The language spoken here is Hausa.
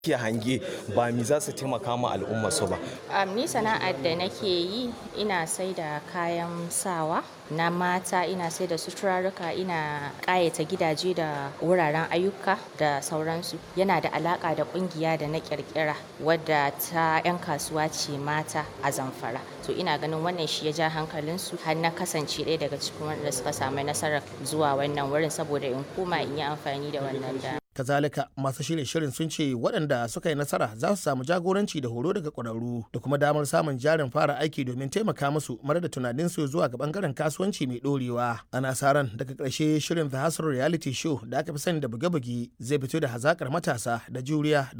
ke hange ba mi za su taimaka ma al'umma su ba. Um, ni sana'ar da nake yi ina sai da kayan sawa na mata ina sai da suturarruka ina ƙayata gidaje da wuraren ayyuka da sauransu yana da alaƙa da ƙungiya da na ƙirƙira wadda ta 'yan kasuwa ce mata a zamfara to ina ganin wannan shi ya ja hankalinsu har na kasance ɗaya daga cikin wanda suka samu nasarar zuwa wannan wurin saboda in koma in yi amfani da wannan da kazalika masu shirye shirin sun ce waɗanda suka yi nasara za su samu jagoranci da horo daga ƙwararru da kuma damar samun jarin fara aiki domin taimaka musu mara da tunaninsu zuwa ga bangaren kasuwanci mai ɗorewa ana sa ran daga ƙarshe shirin the hustle reality show da aka fi sani da buge-buge zai fito da hazakar matasa da juriya